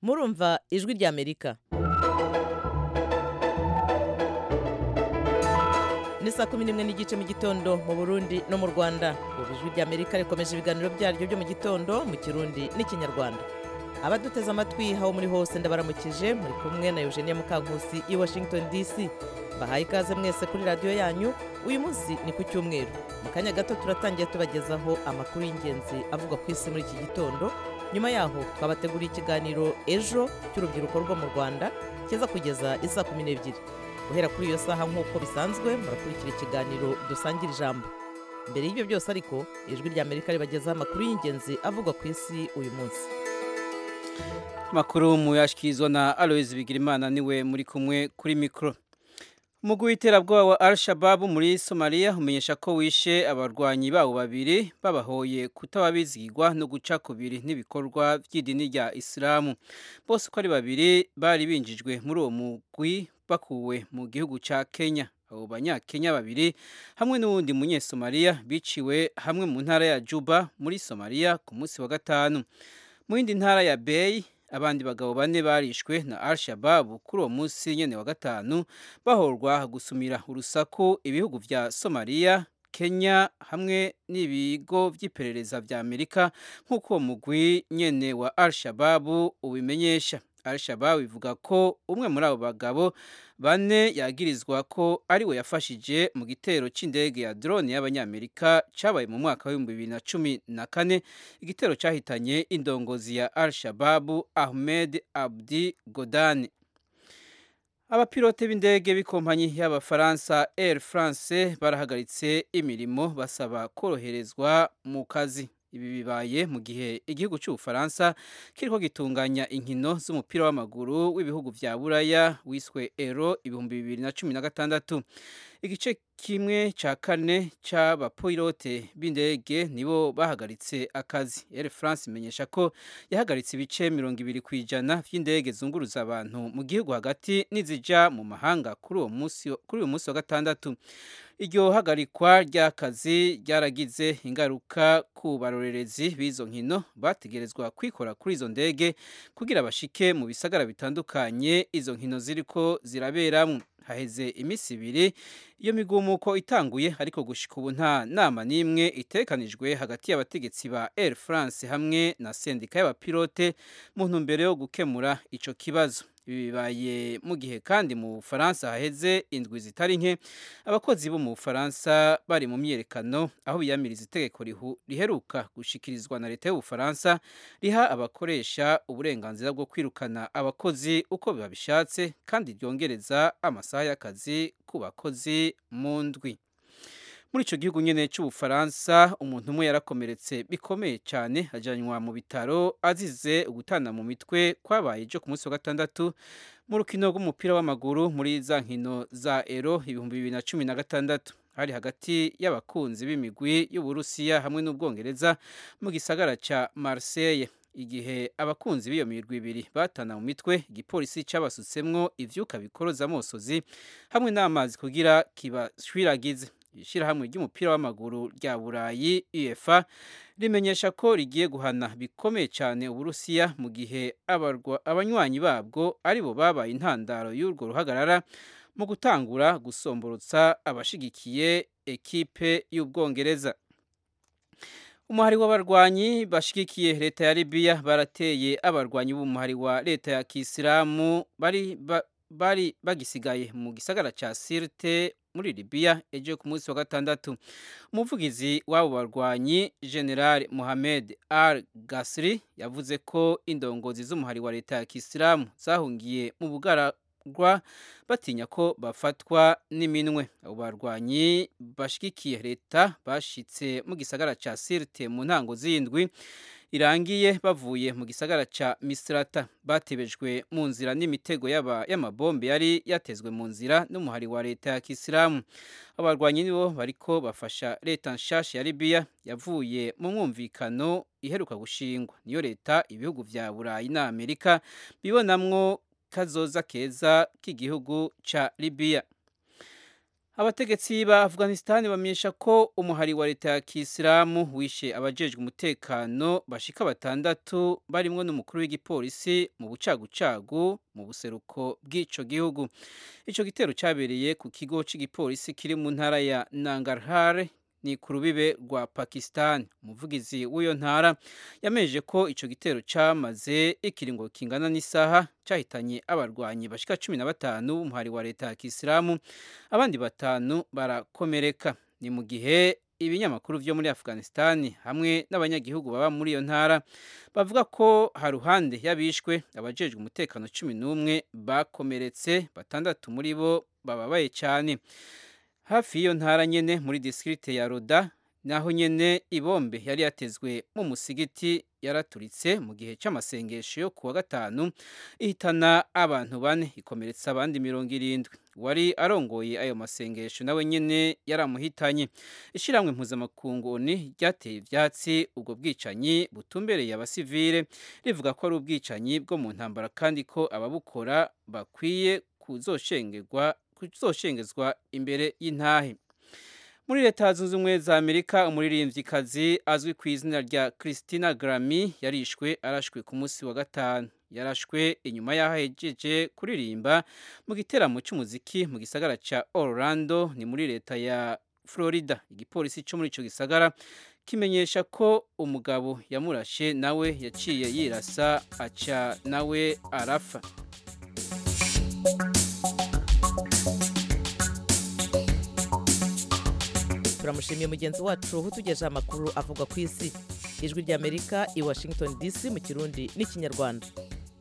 murumva ijwi ry'amerika ni saa kumi n'imwe n'igice mu gitondo mu burundi no mu rwanda ubu ijwi ry'amerika rikomeje ibiganiro byaryo byo mu gitondo mu kirundi n'ikinyarwanda abaduteze amatwi aho muri hose ndabaramukije muri kumwe na eugenie mukankusi i washington dc bahaye ikaze mwese kuri radiyo yanyu uyu munsi ni ku cyumweru mu kanya gato turatangiye tubagezaho amakuru y'ingenzi avugwa ku isi muri iki gitondo nyuma yaho twabateguriye ikiganiro ejo cy'urubyiruko rwo mu rwanda kiza kugeza isa kumi n'ebyiri guhera kuri iyo saha nk'uko bisanzwe murakurikira ikiganiro dusangira ijambo mbere y'ibyo byose ariko ijwi ry'amerika ribagezaho amakuru y'ingenzi avugwa ku isi uyu munsi makuru muyashyikirizwa na Aloys Bigirimana niwe muri kumwe kuri mikoro umugwi w'iterabwoba wa al-shababu muri somaliya umenyesha ko wishe abarwanyi bawo babiri babahoye kutababizigwa no guca kubiri n'ibikorwa by'idini rya isilamu bose uko ari babiri bari binjijwe muri uwo mugwi bakuwe mu gihugu cya kenya abo banyakenya babiri hamwe n'uwundi munyesomaliya biciwe hamwe mu ntara ya juba muri somaliya ku munsi wa gatanu mu yindi ntara ya beyi abandi bagabo bane barishwe na al-shababu kuri uwo munsi nyene wa gatanu bahorwa gusumira urusaku ibihugu vya somaliya kenya hamwe n'ibigo vy'iperereza vya amerika nk'uko uwo mugwi nyene wa al-shababu ubimenyesha al-shababu ivuga ko umwe muri abo bagabo bane yagirizwa ko ari we yafashije mu gitero c'indege ya drone y'abanyamerika cabaye mu mwaka w'ibihumbi bibiri na cumi na kane igitero cahitanye indongozi ya al-shababu ahmed abdi godani abapilote b'indege b'ikompanyi y'abafaransa air france barahagaritse imirimo basaba koroherezwa mu kazi ibi bibaye mu gihe igihugu cy'ubufaransa kiriko gitunganya inkino z'umupira w'amaguru w'ibihugu vya buraya wiswe ero ibihumbi bibiri na cumi na gatandatu igice kimwe cya kane cy'abapilote b'indege nibo bahagaritse akazi air france imenyesha ko yahagaritse ibice mirongo ibiri ku ijana by'indege zunguruza abantu mu gihugu hagati n'izija mu mahanga kuri uyu munsi wa gatandatu iryo hagarikwa ry'akazi ryaragize ingaruka ku barorerezi b'izo nkino bategerezwa kwikora kuri izo ndege kugira bashike mu bisagara bitandukanye izo nkino ziriko ziraberamo haheze iminsi ibiri iyo migumuko itanguye ariko gushika ubu nta nama n'imwe itekanijwe hagati y'abategetsi ba air france hamwe na sendika y'abapilote mu ntumbero yo gukemura ico kibazo ibi bibaye mu gihe kandi mu bufaransa haheze indwi zitari nke abakozi bo mu bufaransa bari mu myiyerekano aho biyamiriza itegeko riheruka gushikirizwa na leta y'ubufaransa riha abakoresha uburenganzira bwo kwirukana abakozi uko babishatse kandi ryongereza amasaha y'akazi ku bakozi mu ndwi muri icyo gihugu nyine cy'ubufaransa umuntu umwe yarakomeretse bikomeye cyane ajyanwa mu bitaro azize ugutana mu mitwe kwabaye ejo ku munsi wa gatandatu mu rukino rw'umupira w'amaguru muri za nkino za ero ibihumbi bibiri na cumi na gatandatu hari hagati y'abakunzi b'imigwi y'uburusiya hamwe n'ubwongereza mu gisagara cya marseille igihe abakunzi b'iyo mirwi ibiri batana mu mitwe igipolisi cyabasutsemwo ivyuka bikoroza amosozi hamwe n'amazi kugira kibashwiragize ishyirahamwe ry'umupira w'amaguru rya burayi uefa rimenyesha ko rigiye guhana bikomeye cyane uburusiya mu gihe abanywanyi babwo aribo babaye intandaro y'urwo ruhagarara mu gutangura gusomborotsa abashigikiye ekipe y'ubwongereza umuhari w'abarwanyi bashigikiye leta ya libiya barateye abarwanyi b'umuhari wa leta ya kisilamu bari ba, bari bagisigaye mu gisagara cya sirte muri libiya ejo ku munsi wa gatandatu umuvugizi w'abo barwanyi general mohamed al gasri yavuze ko indongozi z'umuhari wa leta ya kisilamu zahungiye mu bugaragwa batinya ko bafatwa n'iminwe abo barwanyi bashigikiye leta bashitse mu gisagara ca sirte mu ntango z'indwi irangiye bavuye mu gisagara ca misrata batebejwe mu nzira n'imitego y'amabombe yari yatezwe mu nzira n'umuhari wa leta ya kisilamu abarwanyi nibo bariko bafasha leta nshasha ya libiya yavuye mu mwumvikano iheruka gushingwa niyo leta ibihugu vya burayi na amerika bibonamwo kazoza keza k'igihugu ca libiya abategetsi ba afghanistan bamenyesha ko umuhari wa leta ya kisilamu wishe abajejwe umutekano bashika batandatu barimwo n'umukuru w'igipolisi mu bucagucagu mu buseruko bw'ico gihugu ico gitero cabereye ku kigo c'igipolisi kiri mu ntara ya nangarhar ni ku rubibe rwa pakistan umuvugizi w'iyo ntara yameje ko ico gitero camaze ikiringo kingana n'isaha cyahitanye abarwanyi bashika cumi na batanu b'umuhari wa leta ya kisilamu abandi batanu barakomereka ni mu gihe ibinyamakuru vyo muri afghanistan hamwe n'abanyagihugu baba muri iyo ntara bavuga ko haruhande y'abishwe abajejwe umutekano cumi n'umwe bakomeretse batandatu muri bo bababaye cyane hafi y'iyo ntara nyene muri disikirite ya roda naho nyene ibombe yari yatezwe mu musigiti yaraturitse mu gihe cy'amasengesho yo kuwa gatanu ihitana abantu bane ikomeretsa abandi mirongo irindwi wari arongoye ayo masengesho nawe nyene yaramuhitanye ishiramwe mpuzamakungu oni ryateye ivyatsi ubwo bwicanyi butumbereye abasivile rivuga ko ari ubwicanyi bwo mu ntambara kandi ko ababukora bakwiye kuzoshengerwa kuzoshengezwa imbere y'intahe muri leta zunze ubumwe za amerika umuririmvyikazi azwi ku izina rya christina grammy yarishwe arashwe ku munsi wa gatanu yarashwe inyuma y'aho ahejeje kuririmba mu giteramo cy'umuziki mu gisagara cya orlando ni muri leta ya florida igipolisi cyo muri icyo gisagara kimenyesha ko umugabo yamurashe nawe yaciye yirasa aca nawe arafa turamushimiye mugenzi wacu utugejeje amakuru avugwa ku isi ijwi ry'amerika i washington dc mu kirundi n'ikinyarwanda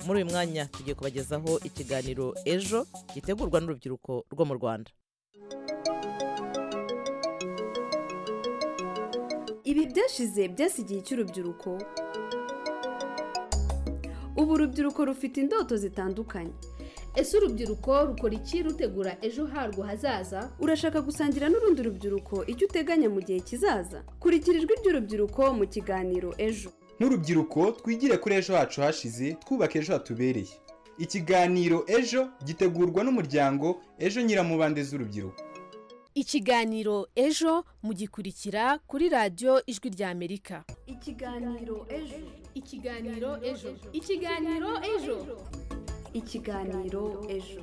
muri uyu mwanya tugiye kubagezaho ikiganiro ejo gitegurwa n'urubyiruko rwo mu rwanda ibi byashize byasi igihe cy'urubyiruko ubu urubyiruko rufite indoto zitandukanye ese urubyiruko rukora iki rutegura ejo harwo hazaza urashaka gusangira n'urundi rubyiruko icyo uteganya mu gihe kizaza kurikira ijwi ry'urubyiruko mu kiganiro ejo nk'urubyiruko twigire kuri ejo hacu hashize twubaka ejo hatubereye ikiganiro ejo gitegurwa n'umuryango ejo nyiramubande z'urubyiruko ikiganiro ejo mugikurikira kuri radiyo ijwi ry'amerika ikiganiro ejo ikiganiro ejo ikiganiro ejo ikiganiro ejo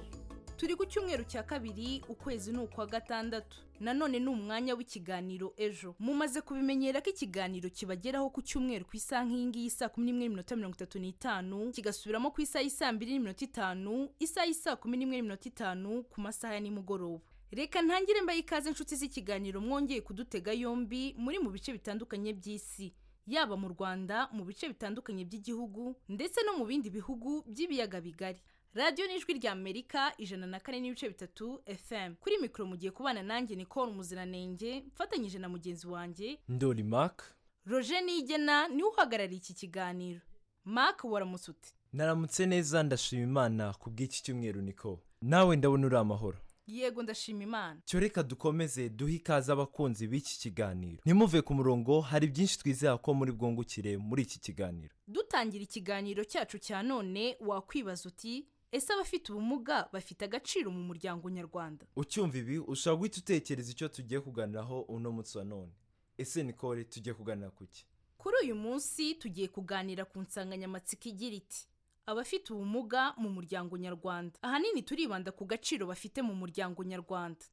turi ku cyumweru cya kabiri ukwezi ni ukwa gatandatu nanone ni umwanya w'ikiganiro ejo mumaze kubimenyera ko ikiganiro kibageraho ku cyumweru ku isaha nk'iyingiyi saa kumi n'imwe n'iminota mirongo itatu n'itanu kigasubiramo ku isaha y'i saa mbiri n'iminota itanu isaha y'i saa kumi n'imwe n'iminota itanu ku masaha ya nimugoroba reka ntangire mbaye ikaze inshuti z'ikiganiro mwongeye kudutega yombi muri mu bice bitandukanye by'isi yaba mu rwanda mu bice bitandukanye by'igihugu ndetse no mu bindi bihugu by'ibiyaga bigari radiyo n'ijwi rya amerika ijana na kane n'ibice bitatu fm kuri mikoro mugiye kubana nanjye nicole umuziranenge mfatanyije na mugenzi wanjye ndoli mark roger nigena niwe uhagarariye iki kiganiro mark waramusutse naramutse neza ndashima imana ku bw'iki cyumweru niko nawe ndabona uri amahoro yego ndashima imana cyo reka dukomeze duhe ikaze abakunzi b'iki kiganiro ntimuve ku murongo hari byinshi twizera ko muri bwungukire muri iki kiganiro dutangira ikiganiro cyacu cya none wakwibaza uti ese abafite ubumuga bafite agaciro mu muryango nyarwanda ucyumva ibi ushobora guhita utekereza icyo tugiye kuganiraho uno munsi wa none ese nikore tugiye kuganira ku ki kuri uyu munsi tugiye kuganira ku nsanganyamatsiko igira iti abafite ubumuga mu muryango nyarwanda ahanini turibanda ku gaciro bafite mu muryango nyarwanda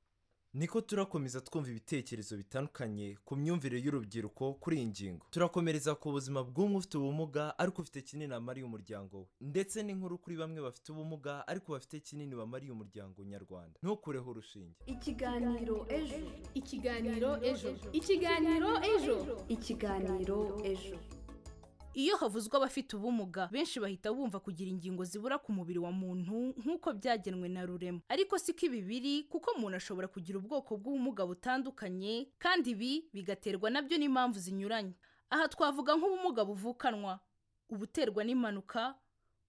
niko turakomeza twumva ibitekerezo bitandukanye ku myumvire y'urubyiruko kuri iyi ngingo turakomereza ku buzima bw'umwe ufite ubumuga ariko ufite kinini amariye umuryango we ndetse n'inkuru kuri bamwe bafite ubumuga ariko bafite kinini bamariye umuryango nyarwanda ntukureho urushinge ikiganiro ejo ikiganiro ejo ikiganiro ejo ikiganiro ejo iyo havuzwe abafite ubumuga benshi bahita bumva kugira ingingo zibura ku mubiri wa muntu nk'uko byagenwe na rurema ariko si ko ibi biri kuko umuntu ashobora kugira ubwoko bw'ubumuga butandukanye kandi ibi bigaterwa nabyo n'impamvu zinyuranye aha twavuga nk'ubumuga buvukanwa ubuterwa n'impanuka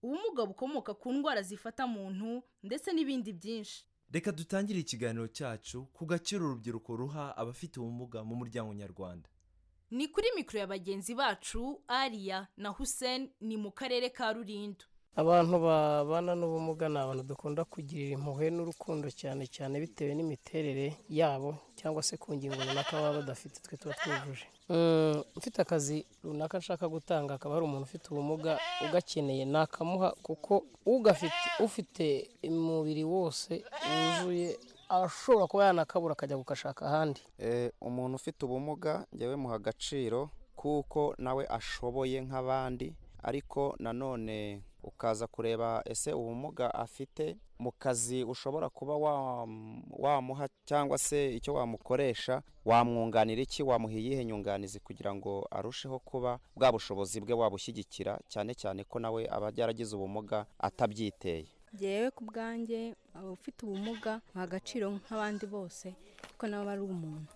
ubumuga bukomoka ku ndwara zifata muntu ndetse n'ibindi byinshi reka dutangire ikiganiro cyacu ku gaciro urubyiruko ruha abafite ubumuga mu muryango nyarwanda ni kuri mikoro ya bagenzi bacu ariya na hussein ni mu karere ka rulindo abantu babana n'ubumuga ni abantu dukunda kugirira impuhwe n'urukundo cyane cyane bitewe n'imiterere yabo cyangwa se ku ngingo runaka baba badafite twe tuba twujuje Mm, mfite akazi runaka nshaka gutanga akaba hari umuntu ufite ubumuga ugakeneye nakamuha kuko ugafite ufite umubiri wose wuzuye ashobora kuba yanakabura akajya gukashaka ahandi Eh, umuntu ufite ubumuga njyewe muha agaciro kuko nawe ashoboye nk'abandi ariko nanone ukaza kureba ese ubumuga afite mu kazi ushobora kuba wam- wamuha cyangwa se icyo wamukoresha wamwunganira iki wamuha iyihe nyunganizi kugira ngo arusheho kuba bwa bushobozi bwe wabushyigikira cyane cyane ko nawe aba yaragize ubumuga atabyiteye ngewe ku bwanjye abafite ubumuga nta agaciro nk'abandi bose kuko nawe aba ari umuntu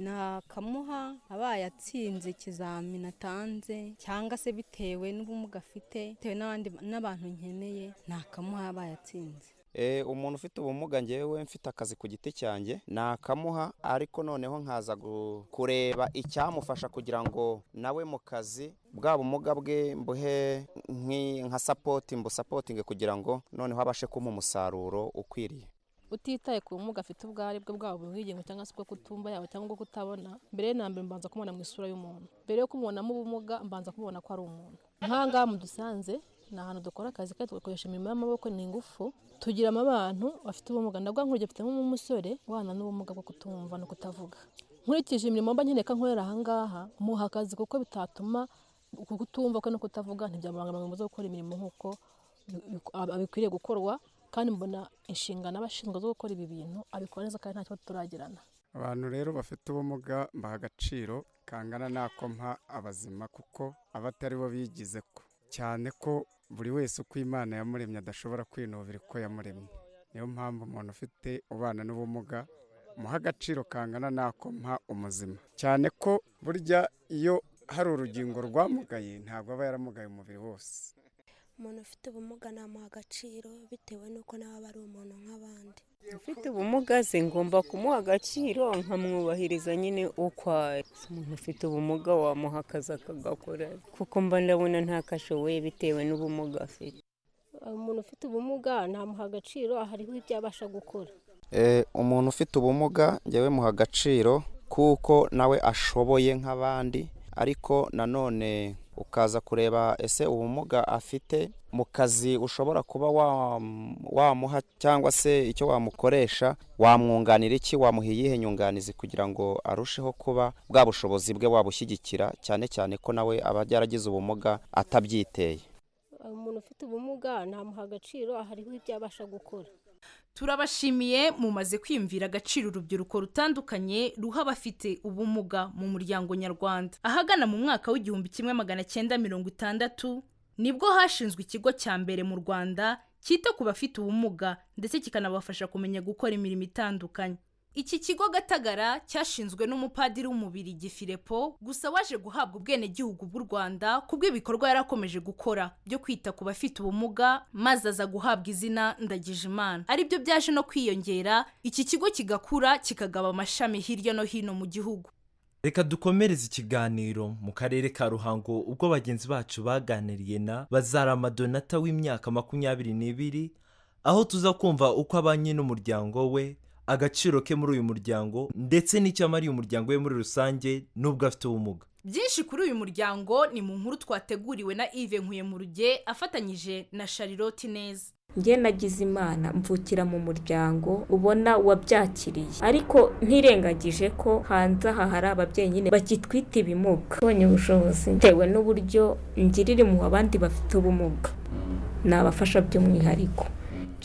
nakamuha abaye atsinze ikizamini atanze cyangwa se bitewe n'ubumuga afite bitewe n'abandi n'abantu nkeneye nakamuha abaye atsinze Eh, umuntu ufite ubumuga njyewe mfite akazi ku giti cyanjye nakamuha ariko noneho nkaza gu- kureba icyamufasha kugira ngo nawe mu kazi bwa bumuga bwe mbuhe nki- nka sapoti mbusapotinge kugira ngo noneho abashe kumpa umusaruro ukwiriye utitaye ku bumuga afite ubwo ari bwo bwaba ubwigenge cyangwa se ubwo kutumva yaba cyangwa ubwo kutabona mbere na mbere mbanza kumubona mu isura y'umuntu mbere yo kumubonamo ubumuga mbanza kumubona ko ari umuntu nk'ahangaha mudusanze ni ahantu dukora akazi kandi tugakoresha imirimo y'amaboko ni ingufu tugiramo abantu bafite ubumuga ndabwo nkurya mfitemo umusore ubana n'ubumuga bwo kutumva no kutavuga nkurikije imirimo mba nkeneye ko nkorera ahangaha muha akazi kuko bitatuma uku kutumva kwe no kutavuga ntibyamubangamira mu zo gukora imirimo nk'uko bik- ab- bikwiriye gukorwa kandi mbona inshingano abashinzwe zo gukora ibi bintu abikora neza kandi nta kibazo turagirana abantu rero bafite ubumuga baha agaciro kangana n'ako mpa abazima kuko aba atari bo bigize ko cyane ko buri wese uko imana yamuremye adashobora kwinubira uko yamuremye niyo mpamvu umuntu ufite ubana n'ubumuga muha agaciro kangana n'ako mpa umuzima cyane ko burya iyo hari urugingo rwamugaye ntabwo aba yaramugaye umubiri wose umuntu ufite ubumuga namuha agaciro bitewe n'uko nawe aba ari umuntu nk'abandi ufite ubumuga ze ngomba kumuha agaciro nkamwubahiriza nyine uko ari Si umuntu ufite ubumuga wamuha akazi akagakora kuko mba ndabona ntakashoboye bitewe n'ubumuga afite umuntu ufite ubumuga ntamuha agaciro hariho ibyo abasha gukora Eh, umuntu ufite ubumuga njyewe muha agaciro kuko nawe ashoboye nk'abandi ariko nanone ukaza kureba ese ubumuga afite mu kazi ushobora kuba wam- wamuha cyangwa se icyo wamukoresha wamwunganira iki wamuha iyihe nyunganizi kugira ngo arusheho kuba bwa bushobozi bwe wabushyigikira cyane cyane ko nawe aba yaragize ubumuga atabyiteye umuntu ufite ubumuga ntamuha agaciro hariho ibyo abasha gukora turabashimiye mumaze kwiyumvira agaciro urubyiruko rutandukanye ruha abafite ubumuga mu muryango nyarwanda ahagana mu mwaka w'igihumbi kimwe magana cyenda mirongo itandatu nibwo hashinzwe ikigo cya mbere mu rwanda cyita ku bafite ubumuga ndetse kikanabafasha kumenya gukora imirimo itandukanye iki kigo gatagara cyashinzwe n'umupadiri w'umubiri gifilepo gusa waje guhabwa ubwenegihugu bw'u rwanda kubw'ibikorwa yari akomeje gukora byo kwita ku bafite ubumuga maze aza guhabwa izina ndagijimana aribyo byaje no kwiyongera iki kigo kigakura kikagaba amashami hirya no hino mu gihugu reka dukomereze ikiganiro mu karere ka ruhango ubwo bagenzi bacu baganiriye na bazarama donata w'imyaka makumyabiri n'ibiri aho tuza kumva uko abanye n'umuryango we agaciro ke muri uyu muryango ndetse n'icyo amariye umuryango we muri rusange n'ubwo afite ubumuga byinshi kuri uyu muryango ni mu nkuru twateguriwe na ive nkuye mu ruge afatanyije na charlotte neza njye nagize imana mvukira mu muryango ubona wabyakiriye ariko ntirengagije ko hanze aha hari ababyeyi nyine bakitwita ibimuga mbonye ubushobozi bitewe n'uburyo ngirira mu abandi bafite ubumuga ni abafasha by'umwihariko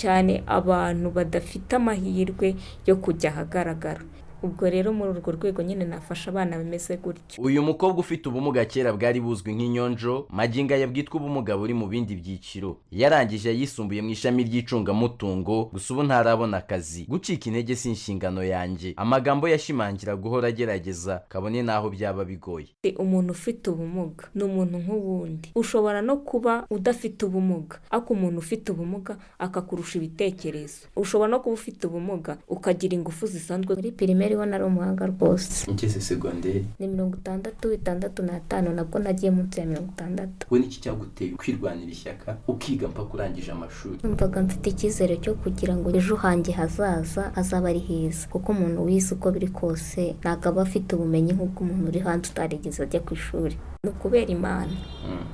cyane abantu badafite amahirwe yo kujya ahagaragara ubwo rero muri urwo rwego nyine nafasha abana bameze gutya uyu mukobwa ufite ubumuga kera bwari buzwi nk'inyonjo magingo aya bwitwa ubumuga buri mu bindi byiciro yarangije yisumbuye mu ishami ry'icungamutungo gusa ubu ntarabona akazi gucika intege si inshingano yanjye amagambo yashimangira guhora agerageza kabone n'aho byaba bigoye Ati, umuntu ufite ubumuga ni umuntu nk'uwundi ushobora no kuba udafite ubumuga ariko umuntu ufite ubumuga akakurusha ibitekerezo ushobora no kuba ufite ubumuga ukagira ingufu zisanzwe muri pirime ariho nari umuhanga rwose ngeze segonderi ni mirongo itandatu itandatu n'atanu nabwo nagiye munsi ya mirongo itandatu we n'iki cyaguteye kwirwanira ishyaka ukiga mpaka urangije amashuri numvaga mfite icyizere cyo kugira ngo ejo hanjye hazaza hazaba ari heza kuko umuntu wize uko biri kose ntabwo aba afite ubumenyi nk'ubwo umuntu uri hanze utarigeze ajya ku ishuri ni ukubera imana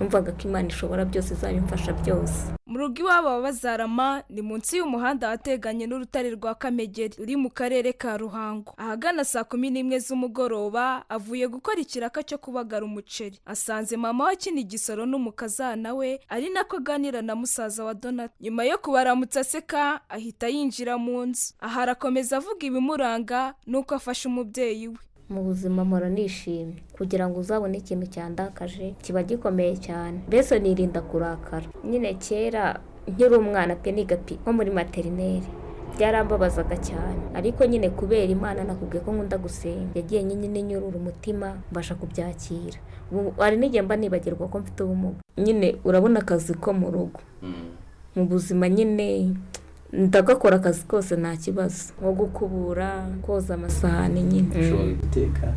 numvaga ko imana ishobora byose izabimfasha byose mu rugo iwabo baba bazarama ni munsi y'umuhanda ahateganye n'urutare rwa kamegeri ruri mu karere ka ruhango ahagana saa kumi n'imwe z'umugoroba avuye gukora ikiraka cyo kubagara umuceri asanze mama we akina igisoro n'umukazana we ari nako aganira na musaza wa donata nyuma yo kubaramutsa aseka ahita yinjira mu nzu aha arakomeza avuga ibimuranga n'uko afashe umubyeyi we mu buzima mpora nishimye kugira ngo uzabone ikintu cyandakaje kiba gikomeye cyane mbese nirinda kurakara nyine kera nkiri umwana pe niga pe nko muri materineri byarambabazaga cyane ariko nyine kubera imana nakubwiye ko nkunda gusenga yagiye nyine inyurura umutima mbasha kubyakira ubu hari n'igihe mba nibagirwa ko mfite ubumuga nyine urabona akazi ko mu rugo mu buzima nyine ndagakora akazi kose nta kibazo nko gukubura koza amasahani nyine ushobora guteka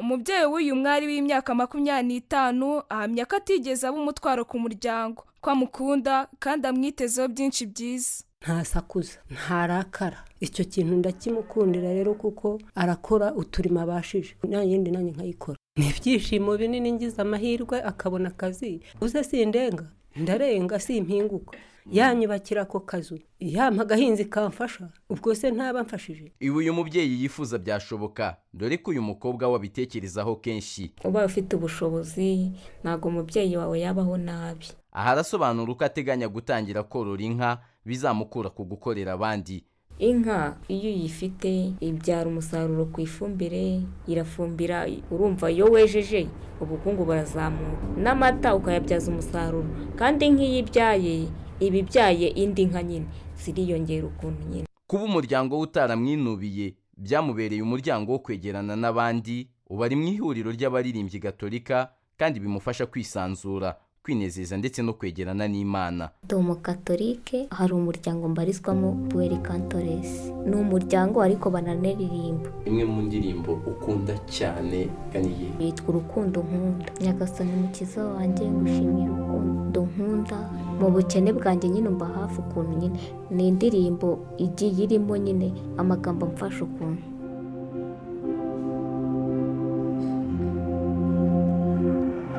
umubyeyi w'uyu mwari w'imyaka makumyabiri n'itanu ahamya ko atigeze aba umutwaro ku muryango ko amukunda kandi amwitezeho byinshi byiza ntasakuza ntarakara icyo kintu ndakimukundira rero kuko arakora uturimo abashije nta yindi nanjye nkayikora ni ibyishimo binini ngize amahirwe akabona akazi uze sindenga ndarenga simpinguka yanyubakira ako kazu yampa agahinzi kamfasha ubwo se ntaba mfashije iwe uyu mubyeyi yifuza byashoboka dore ko uyu mukobwa we abitekerezaho kenshi ubaye ufite ubushobozi ntabwo umubyeyi wawe yabaho nabi aha arasobanura uko ateganya gutangira korora inka bizamukura ku gukorera abandi inka iyo uyifite ibyara umusaruro ku ifumbire irafumbira urumva iyo wejeje ubukungu burazamuka n'amata ukayabyaza umusaruro kandi nk'iyo ibyaye iba ibyaye indi nka nyine ziriyongera ukuntu nyine kuba umuryango we utaramwinubiye byamubereye umuryango wo kwegerana n'abandi uba ari mu ihuriro ry'abaririmbyi gatolika kandi bimufasha kwisanzura kwinezeza ndetse no kwegerana n'imana ndi umukatorike hari umuryango mbarizwamo buweri kantoresi ni umuryango ariko bananaririmba imwe mu ndirimbo ukunda cyane kaniye yitwa urukundo nkunda nyagasani mukiza wanjye ngushimiye urukundo nkunda mu bukene bwanjye nyine umva hafi ukuntu nyine ni indirimbo igiye irimo nyine amagambo amfasha ukuntu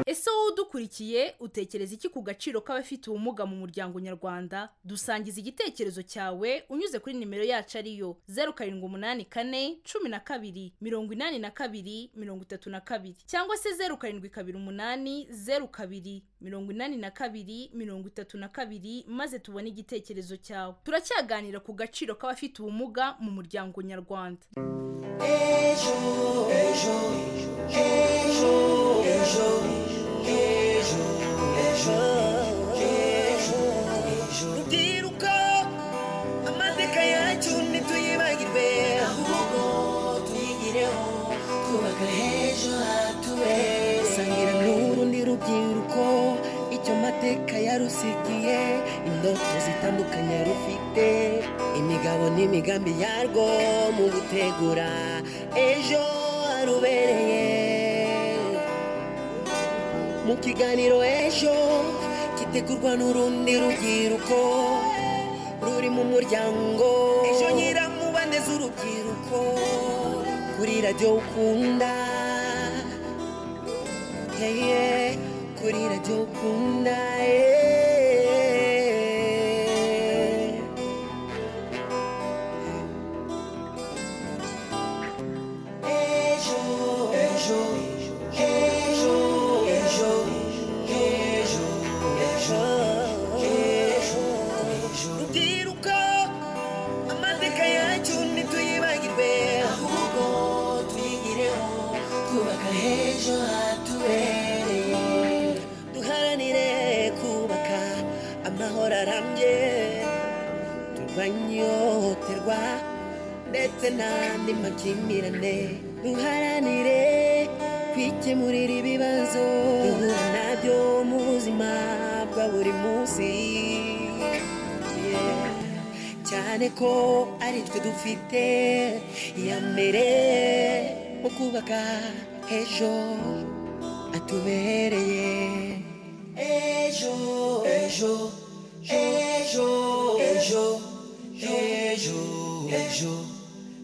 ese wowe udukurikiye utekereza iki ku gaciro k'abafite ubumuga mu muryango nyarwanda dusangiza igitekerezo cyawe unyuze kuri nimero yacu ariyo zeru karindwi umunani kane cumi na kabiri mirongo inani na kabiri mirongo itatu na kabiri cyangwa se zeru karindwi kabiri umunani zeru kabiri mirongo inani na kabiri mirongo itatu na kabiri maze tubone igitekerezo cyawe turacyaganira ku gaciro k'abafite ubumuga mu muryango nyarwanda ejo ejo ejo ejo ejo ejo ejo ejo rubyiruko amateka yacu ntituyibagirwe ahubwo tuyigireho twubaka h'ejo hatuwe sangira n'urundi rubyiruko icyo mateka yarusigiye indoto zitandukanye yarufite imigabo n'imigambi yarwo mu gutegura ejo harubereye mu kiganiro ejo gitegurwa n'urundi rubyiruko ruri mu muryango ejo nyiramubane z'urubyiruko kuri radiyo ukunda yeye kuri radiyo ukunda eh. ejo ejo ejo ejo ejo ejo ejo ejo rubyiruko amateka yacu ntituyibagirwe ahubwo tuyigireho twubaka h'ejo hatubereye duharanire kubaka amahoro arambye turwanye ihohoterwa ndetse n'andi makimbirane duharanire kwikemurira ibibazo duhura nabyo mu buzima bwa buri munsi Yeah. cyane ko ari twe dufite iya mbere mu kubaka ejo atubereye ejo ejo ejo ejo ejo ejo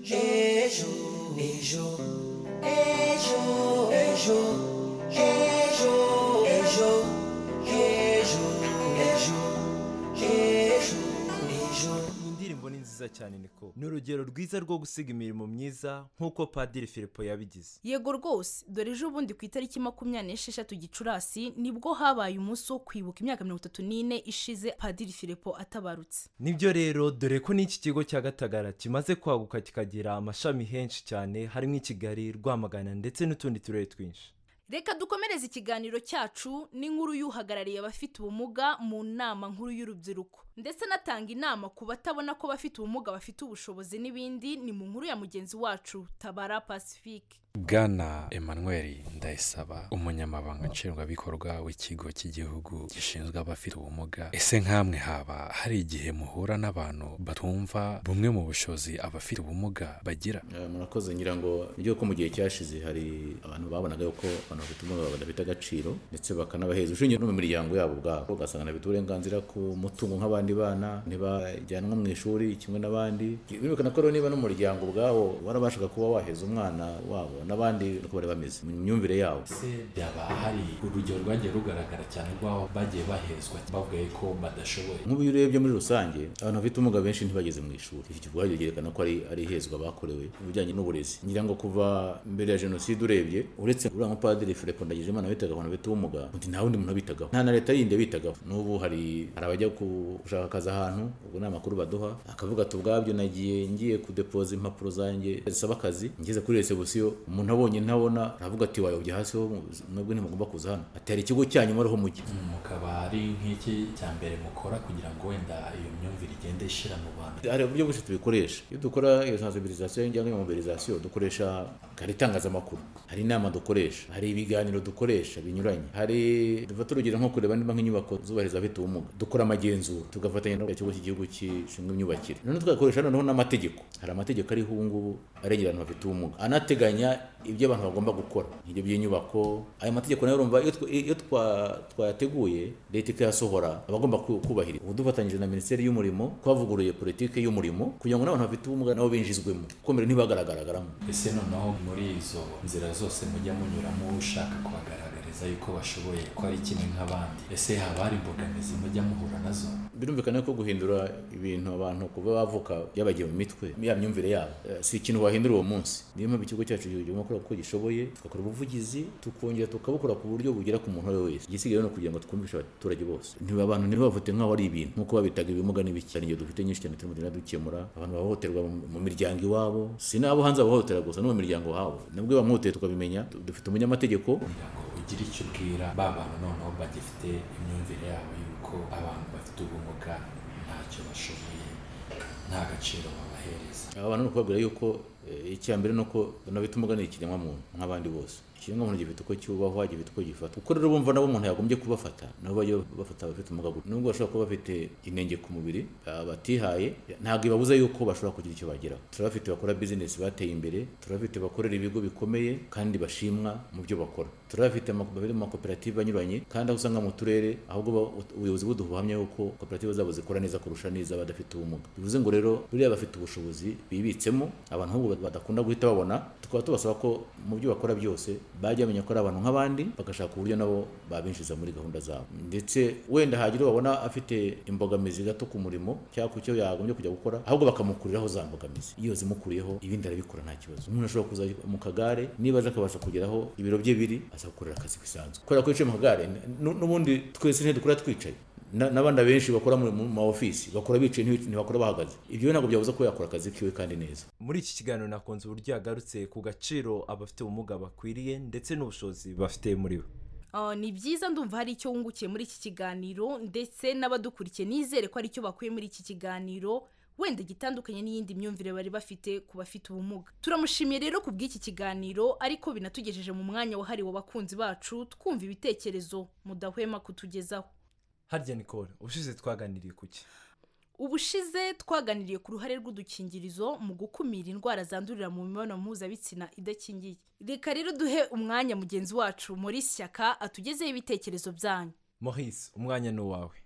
ejo ejo ejo ejo ejo ejo ejo ejo ejo ejo iyi ndirimbo ni nziza cyane niko ni urugero rwiza rwo gusiga imirimo myiza nk'uko padiri filipo yabigize yego rwose dore ejo bundi ku itariki makumyabiri n'esheshatu gicurasi nibwo habaye umunsi wo kwibuka imyaka mirongo itatu n'ine ishize padiri filipo atabarutse nibyo rero dore ko n'iki kigo cya gatagara kimaze kwaguka kikagira amashami henshi cyane harimo i kigali rwamagana ndetse n'utundi turere twinshi reka dukomereze ikiganiro cyacu n'inkuru y'uhagarariye abafite ubumuga mu nama nkuru y'urubyiruko ndetse anatanga inama ku batabona ko abafite ubumuga bafite ubushobozi n'ibindi ni mu nkuru ya mugenzi wacu tabara pacifique bwana emmanuel ndayisaba umunyamabanga nshingwabikorwa w'ikigo cy'igihugu gishinzwe abafite ubumuga ese nk'amwe haba hari igihe muhura n'abantu batumva bumwe mu bushobozi abafite ubumuga bagira Eh, murakoze ngira ngo nibyo ko mu gihe cyashize hari abantu babonaga yuko abantu bafite ubumuga badafite agaciro ndetse bakanabaheza ushingiye no mu miryango yabo ubwabo ugasanga bafite uburenganzira ku mutungo nk'abandi bana ntibajyanwa mu ishuri kimwe n'abandi birukana ko rero niba n'umuryango ubwawo warabashaga kuba waheza umwana wabo n'abandi uko bari bameze mu myumvire yabo se byaba hari urugero rwagiye rugaragara cyane rw'aho bagiye bahezwa bavuga ko badashoboye nk'ubu iyo urebye muri rusange abantu bafite ubumuga benshi ntibageze mu ishuri iki kivuga byerekana ko ari ari ihezwa bakorewe mu bijyanye n'uburezi ngira ngo kuva mbere ya jenoside urebye uretse uriya mupadiri filipo ndagijimana bitaga abantu bafite ubumuga undi nta wundi muntu bitagaho nta na leta yindi bitagaho n'ubu hari hari abajya ku- gushaka akazi ahantu ubwo ni amakuru baduha akavuga ati ubwabyo nagiye ngiye kudepoza impapuro zanjye zisaba akazi ngeze kuri resebusiyo umuntu abonye ntabona aravuga ati wayobye hasi ho mwebwe ntimugomba kuza hano ati hari ikigo cyanyu muriho mujye mukaba ari nk'iki cya mbere mukora kugira ngo wenda iyo myumvire igende ishira mu bantu hari uburyo bwinshi tubikoresha iyo dukora iyo sensibilisation cyangwa iyo mobilisation dukoresha hari itangazamakuru hari inama dukoresha hari ibiganiro dukoresha binyuranye hari dufata urugero nko kureba niba nk'inyubako zubahiriza abafite ubumuga dukora amagenzura tugafatanya n'ikigo cy'igihugu gishinzwe imyubakire noneho tugakoresha noneho n'amategeko hari amategeko ariho ubu ngubu arengera abantu bafite ubumuga anateganya ibyo abantu bagomba gukora ibyo by'inyubako ayo mategeko nayo urumva iyo tw- iyo twa- twayateguye leta ikayasohora aba agomba ku- kubahiriza ubu dufatanyije na minisiteri y'umurimo twavuguruye politiki y'umurimo kugira ngo n'abantu bafite ubumuga nabo binjizwemo kuko mbere ntibagaragaragaramo ese noneho muri izo nzira zose mujya munyuramo ushaka kubagaragariza yuko bashoboye ko ari kimwe nk'abandi ese haba hari imbogamizi mujya muhura nazo birumvikana ko guhindura ibintu abantu kuba bavuka byabagiye mu mitwe ya myumvire yabo Eh, si ikintu wahindura uwo munsi niyo mpamvu ikigo cyacu kigomba gukora uko gishoboye tugakora ubuvugizi tukongera tukabukora ku buryo bugera ku muntu uwo ari we wese igisigaye ni ukugira ngo twumvishe abaturage bose ntiba abantu ntibavute nk'aho ari ibintu nk'uko babitaga ibimuga n'ibiki hari ingendo dufite nyinshi cyane turimo tugenda dukemura abantu bahohoterwa mu- mu miryango iwabo si n'abo hanze bahohotera gusa no mu miryango habo nabwo bamwihoteye tukabimenya Du- dufite umunyamategeko ugira icyo ubwira ba bantu noneho bagifite imyumvire yabo yuko abantu bafite ubumuga ntacyo bashoboye nta gaciro babahereza aba bantu ni ukubabwira yuko eh, icya mbere ni uko banabita ubumuga ni ikiremwamuntu nk'abandi bose ikiremwamuntu gifite uko cyubahwa gifite uko gifata kuko rero bumva nabo umuntu yagombye kubafata nabo bajya bafata abafite ubumuga gutya nubwo bashobora kuba bafite inenge ku mubiri ah, batihaye ntabwo ibabuza yuko bashobora kugira icyo bageraho turabafite bakora bizinesi bateye imbere turabafite bakorera ibigo bikomeye kandi bashimwa mu byo bakora turabafite ama- bari mu makoperative anyuranye kandi aho usanga mu turere ahubwo ba- ubuyobozi buduha ubuhamya yuko koperative zabo zikora neza kurusha n'iz'abadafite ubumuga bivuze ngo rero buriya bafite ubushobozi bibitsemo abantu ahubwo badakunda guhita babona tukaba tubasaba ko mu byo bakora byose bajya bamenya ko ari abantu nk'abandi bagashaka uburyo nabo babinjiza muri gahunda zabo ndetse wenda hagira uwo babona afite imbogamizi gato ku murimo cyangwa ku cyo yagombye kujya gukora ahubwo bakamukuriraho za mbogamizi iyo zimukuriyeho ibindi arabikora nta kibazo umuntu ashobora kuza mu kagare niba aza akabasha kugeraho ibiro bye biri aza gukorera akazi bisanzwe kubera ko yicaye mu kagare n- n'ubundi twese ntidukora twicaye Na- n'abandi benshi bakora mu mu ma ofisi bakora bicaye ntibic- ntibakora bahagaze ibyo ntabwo byabuza ko yakora akazi kiwe kandi neza muri iki kiganiro nakunze uburyo yagarutse ku gaciro abafite ubumuga bakwiriye ndetse n'ubushobozi bafite muri bo Ah, ni byiza ndumva hari icyo wungukiye muri iki kiganiro ndetse n'abadukurikiye nizere ko hari icyo bakuye muri iki kiganiro wenda gitandukanye n'iyindi myumvire bari bafite ku bafite ubumuga turamushimiye rero ku bw'iki kiganiro ariko binatugejeje mu mwanya wahariwe abakunzi bacu twumva ibitekerezo mudahwema kutugezaho harya nicole ubushize twaganiriye ku ki ubushize twaganiriye ku ruhare rw'udukingirizo mu gukumira indwara zandurira mu mibonano mpuzabitsina idakingiye reka rero duhe umwanya mugenzi wacu muri shyaka atugezeho ibitekerezo byanyu Maurice umwanya ni uwawe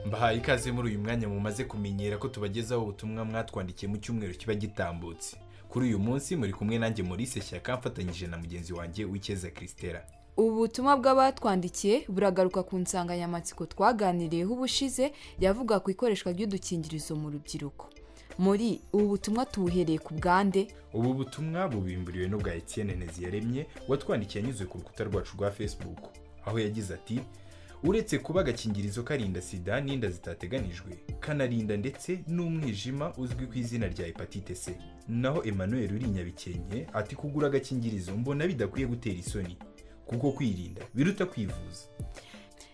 mbahaye ikaze muri uyu mwanya mumaze kumenyera ko tubagezaho ubutumwa mwatwandikiye mu cyumweru kiba gitambutse kuri uyu munsi muri kumwe nanjye Maurice shyaka mfatanyije na mugenzi wanjye w'icyeza christela ubu butumwa bw'abatwandikiye buragaruka ku nsanganyamatsiko twaganiriyeho ubushize yavuga ku ikoreshwa ry'udukingirizo mu rubyiruko muri ubu butumwa tubuhereye ku bwande ubu butumwa bubimburiwe n'ubwa Etienne Nteziyaremye watwandikiye anyuze ku rukuta rwacu rwa facebook aho yagize ati uretse kuba agakingirizo karinda sida n'inda zitateganijwe kanarinda ndetse n'umwijima uzwi ku izina rya hepatite c naho emmanuel uri nyabikenke ati kugura agakingirizo mbona bidakwiye gutera isoni kuko kwirinda biruta kwivuza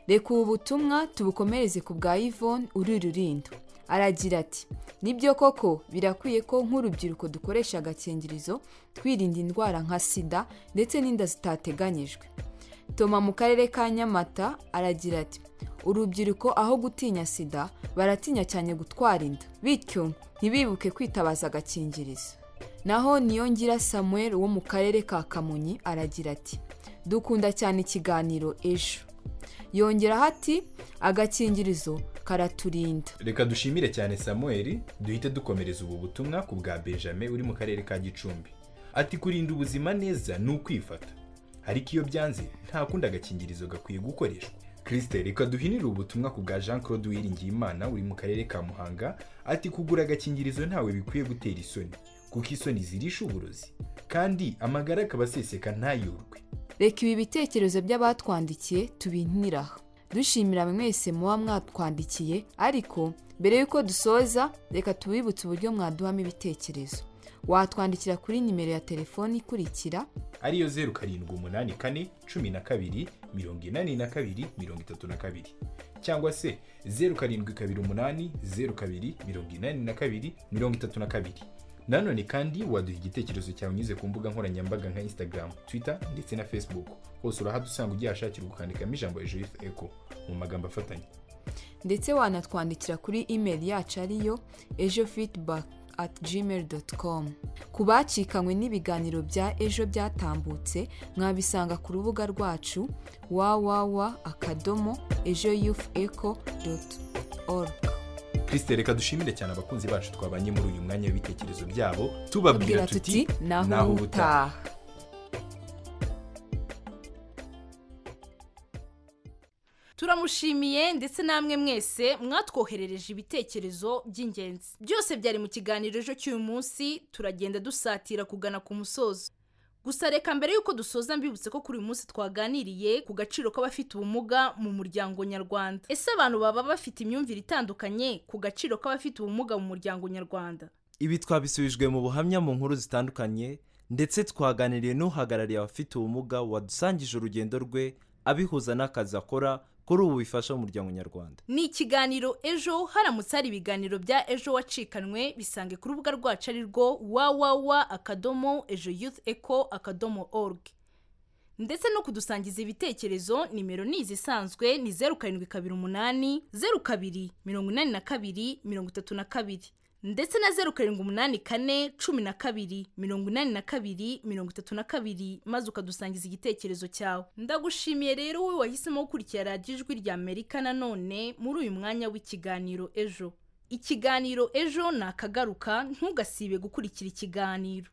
reka ubu butumwa tubukomereze ku bwa yvonne uri rurindo aragira ati nibyo koko birakwiye ko nk'urubyiruko dukoresha agakingirizo twirinda indwara nka sida ndetse n'inda zitateganyijwe toma mu karere ka nyamata aragira ati urubyiruko aho gutinya sida baratinya cyane gutwara inda bityo ntibibuke kwitabaza agakingirizo naho niyongira samuel wo mu karere ka kamonyi aragira ati dukunda cyane ikiganiro ejo yongeraho ati agakingirizo karaturinda reka dushimire cyane samuel duhite dukomereza ubu butumwa ku bwa benjamin uri mu karere ka gicumbi ati kurinda ubuzima neza ni ukwifata ariko iyo byanze nta kundi agakingirizo gakwiye gukoreshwa kirisite reka duhinire ubutumwa ku bwa jean claude uwiringiyimana uri mu karere ka muhanga ati kugura agakingirizo ntawe bikwiye gutera isoni kuko isoni zirisha uburozi kandi amagara akaba aseseka ntayorwe reka ibi bitekerezo by'abatwandikiye tubihinira aha dushimira mwese muba mwatwandikiye ariko mbere y'uko dusoza reka tubibutse uburyo mwaduhamo ibitekerezo watwandikira kuri nimero ya telefoni ikurikira ariyo zeru karindwi umunani kane cumi na kabiri mirongo inani na kabiri mirongo itatu na kabiri cyangwa se zeru karindwi kabiri umunani zeru kabiri mirongo inani na kabiri mirongo itatu na kabiri nanone kandi waduha igitekerezo cyawe unyuze ku mbuga nkoranyambaga nka instagram twitter ndetse na facebook hose urahadusanga ugihashakira ukandikamo ijambo juif eco mu magambo afatanye ndetse wanatwandikira kuri imeri yacu ariyo ejo feedback at gmail dot com ku bacikanywe n'ibiganiro bya ejo byatambutse mwabisanga ku rubuga rwacu www akadomo ejo youth eco dot org kirisite reka dushimire cyane abakunzi bacu twabanye muri uyu mwanya w'ibitekerezo byabo tubabwira tuti naho ubutaha turamushimiye ndetse namwe mwese mwatwoherereje ibitekerezo by'ingenzi byose byari mu kiganiro ejo cy'uyu munsi turagenda dusatira kugana ku musozo gusa reka mbere y'uko dusoza mbibutse ko kuri uyu munsi twaganiriye ku gaciro k'abafite ubumuga mu muryango nyarwanda ese abantu baba bafite imyumvire itandukanye ku gaciro k'abafite ubumuga mu muryango nyarwanda ibi twabisubijwe mu buhamya mu nkuru zitandukanye ndetse twaganiriye n'uhagarariye abafite ubumuga wadusangije urugendo rwe abihuza n'akazi akora kuri ubu bifasha umuryango nyarwanda ni ikiganiro ejo haramutse hari ibiganiro bya ejo wacikanwe bisange ku rubuga rwacu ari rwo wawawa akadomo ejo yuth eco akadomo org ndetse no kudusangiza ibitekerezo nimero ni izisanzwe ni zeru karindwi kabiri umunani zeru kabiri mirongo inani na kabiri mirongo itatu na kabiri ndetse na zeru karindwi umunani kane cumi na kabiri mirongo inani na kabiri mirongo itatu na kabiri maze ukadusangiza igitekerezo cyawe ndagushimiye rero wowe wahisemo gukurikira radiyo ijwi rya amerika nanone muri uyu mwanya w'ikiganiro ejo ikiganiro ejo ni akagaruka ntugasibe gukurikira ikiganiro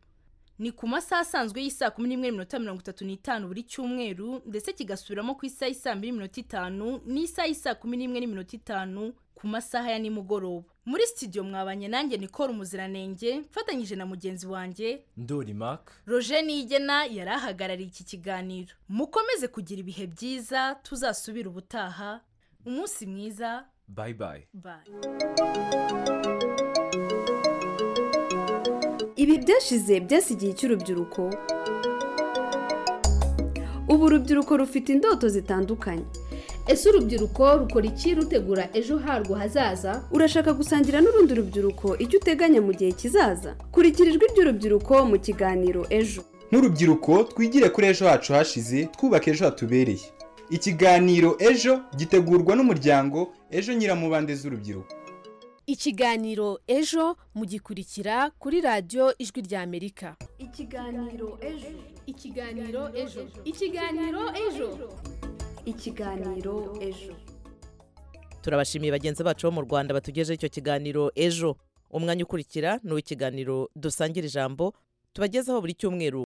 ni ku masaha asanzwe y'isaa kumi n'imwe n'iminota mirongo itatu n'itanu buri cyumweru ndetse kigasubiramo ku isaha y'isaa mbiri n'iminota itanu n'isaha y'isaa kumi n'imwe n'iminota itanu ku masaha ya nimugoroba muri studio mwabanye nanjye nikora umuziranenge mfatanyije na mugenzi wanjye ndori maka roje nigena yari ahagarariye iki kiganiro mukomeze kugira ibihe byiza tuzasubire ubutaha umunsi mwiza bayi bayi bayi ibi byashize byasigiye cy'urubyiruko ubu urubyiruko rufite indoto zitandukanye ese urubyiruko rukora iki rutegura ejo harwo hazaza urashaka gusangira n'urundi rubyiruko icyo uteganya mu gihe kizaza kurikira ijwi ry'urubyiruko mu kiganiro ejo nk'urubyiruko twigire kuri ejo hacu hashize twubake ejo hatubereye ikiganiro ejo gitegurwa n'umuryango ejo nyiramubande z'urubyiruko ikiganiro ejo mugikurikira kuri radiyo ijwi ry'amerika ikiganiro ejo ikiganiro ejo ikiganiro ejo ikiganiro ejo turabashimiye bagenzi bacu bo mu rwanda batugejeho icyo kiganiro ejo umwanya ukurikira ni uw'ikiganiro dusangira ijambo tubagezaho buri cyumweru